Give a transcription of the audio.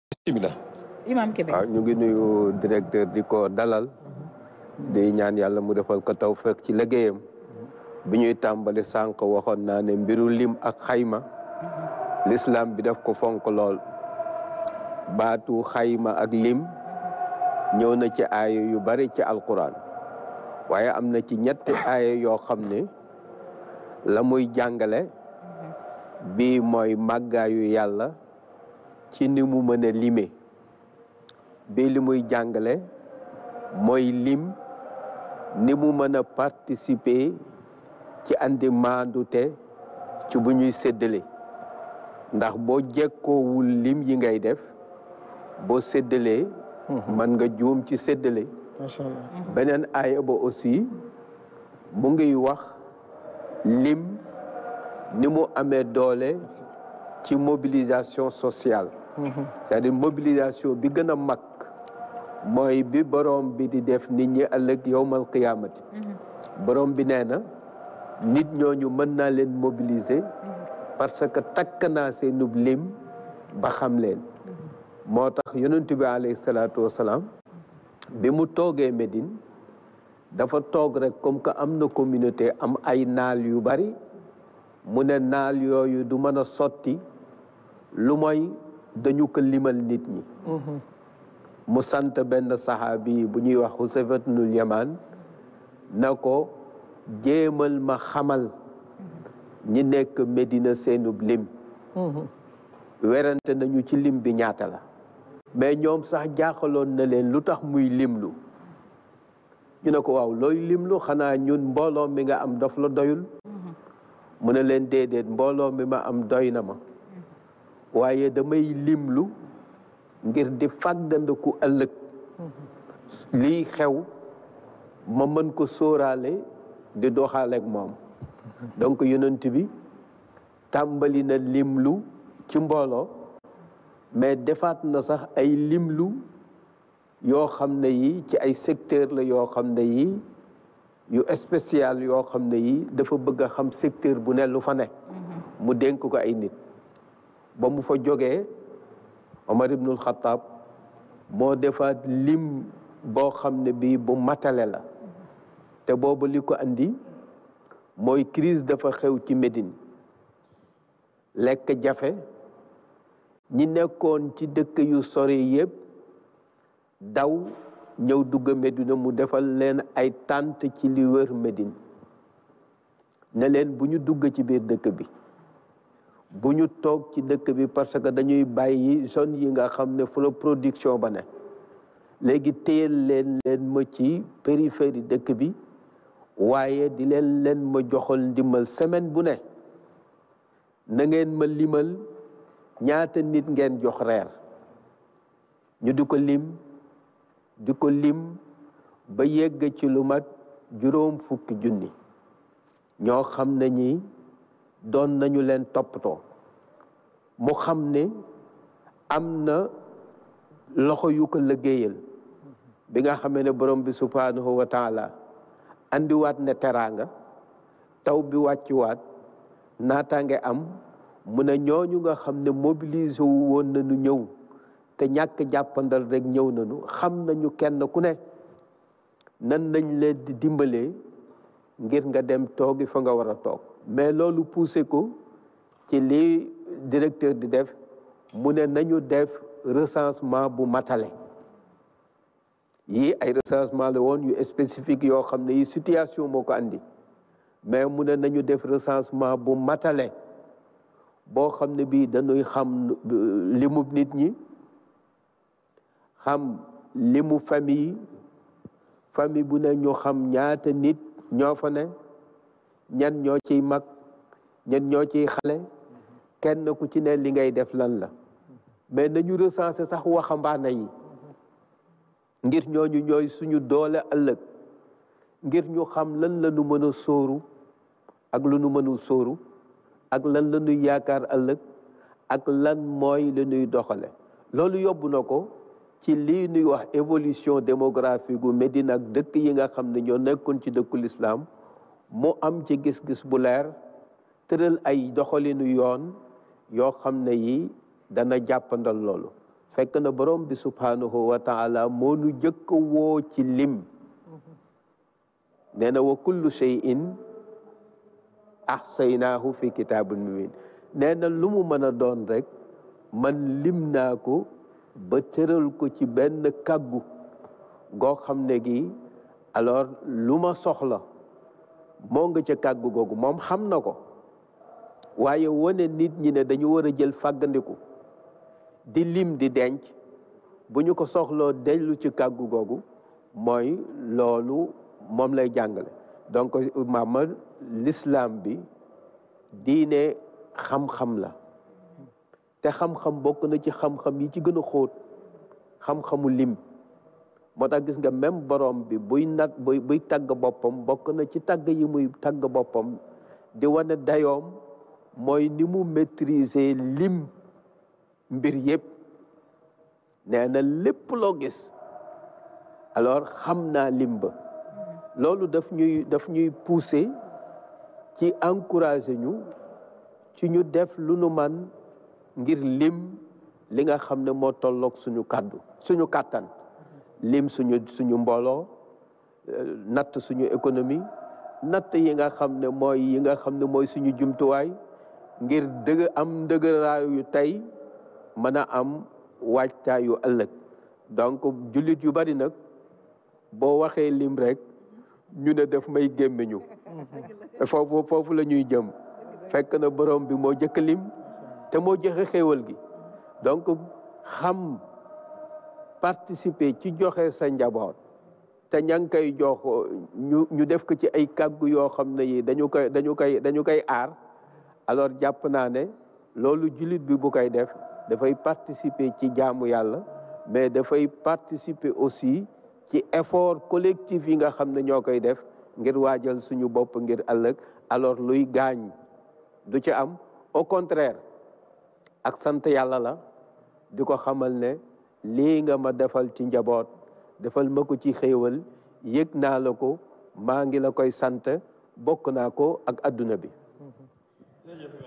bismillah imam Kébé waaw ñu ngi nuyu directeur di ko dalal di ñaan yàlla mu defal ko tawfeex ci liggéeyam bi ñuy tàmbali sànq waxoon naa ne mbiru lim ak xayma l'islam bi daf ko fonk lool baatu xayma ak lim ñëw na ci aaya yu bari ci alquran waaye am na ci ñetti aaya yoo xam ne la muy jàngale bii mooy màggaayu yàlla ci ni mu mën a lime bii li muy jàngale mooy lim ni mu mën a participer ci andi maandute ci bu ñuy séddale ndax boo jekkoowul lim yi ngay def boo séddalee mën nga juum ci séddale macha allah beneen aaya ba aussi mu ngi wax lim ni mu amee doole ci mobilisation sociale c'est-à-dire mobilisation bi gën a mag mooy bi borom bi di def nit ñi ëllëg yowmal qiyaamati borom bi nee na nit ñooñu mën naa leen mobiliser parce que takk naa seenub lim ba xam leen moo tax yonent bi alayhi salaatu wasalaam bi mu toogee Médine dafa toog rek comme que am na communauté am ay naal yu bari mu ne naal yooyu du mën a sotti lu mooy dañu ko limal nit ñi mu sant benn saxaabi bu ñuy wax Husayfatul Yamaan na ko jéemal ma xamal ñi nekk Médina seenub lim werante nañu ci lim bi ñaata la mais ñoom sax jaaxaloon na leen lu tax muy limlu ñu ne ko waaw looy limlu xanaa ñun mbooloo mi nga am daf la doyul mu ne leen déedéet mbooloo mi ma am doy na ma waaye damay limlu ngir di fàggandiku ëllëg lii xew ma mën ko sóoraale di doxaaleeg moom donc yonent bi tàmbali na limlu ci mbooloo mais defaat na sax ay limlu yoo xam ne yi ci ay secteur la yoo xam ne yi yu spécial yoo xam ne yi dafa bëgg a xam secteur bu ne lu fa ne mu dénk ko ay nit ba mu fa jógee Omar ibnul Xataab moo defaat lim boo xam ne bii bu matale la te boobu li ko andi mooy crise dafa xew ci Médine lekk jafe ñi nekkoon ci dëkk yu sori yëpp daw ñëw dugg Médina mu defal leen ay tànt ci li wër Médine ne leen bu ñu dugg ci biir dëkk bi bu ñu toog ci dëkk bi parce que dañuy bàyyi zone yi nga xam ne fu la production ba ne léegi téyel leen leen ma ci périphérie dëkk bi waaye di leen leen ma joxal ndimbal semaine bu ne na ngeen ma limal ñaata nit ngeen jox reer ñu di ko lim di ko lim ba yegg ci lu mat juróom fukki junni ñoo xam ne ñi doon nañu leen toppatoo mu xam ne am na loxo yu ko liggéeyal bi nga xamee ne borom bi subhanahu wa taala andiwaat ne teraanga taw bi wàcciwaat naataange am mu ne ñooñu nga xam ne mobilisé wu woon nañu ñëw te ñàkk jàppandal rek ñëw nañu xam nañu kenn ku ne nan nañ leen di dimbalee ngir nga dem toogi fa nga war a toog mais loolu poussé ko ci li directeur di def mu ne nañu def recensement bu matale yii ay recensement la woon yu spécifique yoo xam ne yi situation moo ko andi mais mu ne nañu def recensement bu matale boo xam ne bii dañuy xam limu nit ñi xam limu famille famille bu ne ñu xam ñaata nit ñoo fa ne ñan ñoo ciy mag ñan ñoo ciy xale kenn ku ci ne li ngay def lan la mais nañu recenser sax waxambaane yi ngir ñooñu ñooy suñu doole ëllëg ngir ñu xam lan la ñu mën a sóoru ak lu nu mënul sóoru ak lan la ñuy yaakaar ëllëg ak lan mooy la ñuy doxale loolu yóbbu na ko ci lii ñuy wax évolution démographique gu Médine ak dëkk yi nga xam ne ñoo nekkoon ci dëkku lislaam mu am ci gis-gis bu leer tëral ay doxalinu yoon yoo xam ne yi dana jàppandal loolu fekk na borom bi subhanahu wa taala moo nu jëkk woo ci lim nee na wa kullu shay'in ahsaynaahu fi kitaabin mubin nee na lu mu mën a doon rek man lim naa ko ba tëral ko ci benn kàggu goo xam ne gi alors lu ma soxla moo nga ca kàggu googu moom xam na ko waaye wane nit ñi ne dañu war a jël fàggandiku di lim di denc bu ñu ko soxloo dellu ci kàggu googu mooy loolu moom lay jàngale donc maama l'islam bi diine xam-xam la te xam-xam bokk na ci xam-xam yi ci gën a xóot xam-xamu lim moo tax gis nga même borom bi buy nat buy buy tagg boppam bokk na ci tagg yi muy tagg boppam di wane dayoom mooy ni mu maîtriser lim mbir yépp nee na lépp loo gis alors xam naa lim ba loolu daf ñuy daf ñuy pousser ci encourager ñu ci ñu def lu nu man ngir lim li nga xam ne moo tolloog suñu kàddu suñu kàttan lim suñu suñu mbooloo natt suñu économie natt yi nga xam ne mooy yi nga xam ne mooy suñu jumtuwaay ngir dëgg am ndëgëraayu tey mën a am waajtaayu ëllëg donc jullit yu bari nag boo waxee lim rek ñu ne def may gémmiñu foofu foofu la ñuy jëm fekk na borom bi moo jëkk lim te moo joxe xéewal gi donc xam participer ci joxe sa njaboot te ña ngi koy jox ñu ñu def ko ci ay kàggu yoo xam ne yi dañu koy dañu koy dañu koy aar alors jàpp naa ne loolu jullit bi bu koy def dafay participer ci jaamu yàlla mais dafay participer aussi ci effort collectif yi nga xam ne ñoo koy def ngir waajal suñu bopp ngir ëllëg alors luy gaañ du ci am au contraire ak sant yàlla la di ko xamal ne lii nga ma defal ci njaboot defal ma ko ci xéewal yëg naa la ko maa ngi la koy sant bokk naa ko ak adduna bi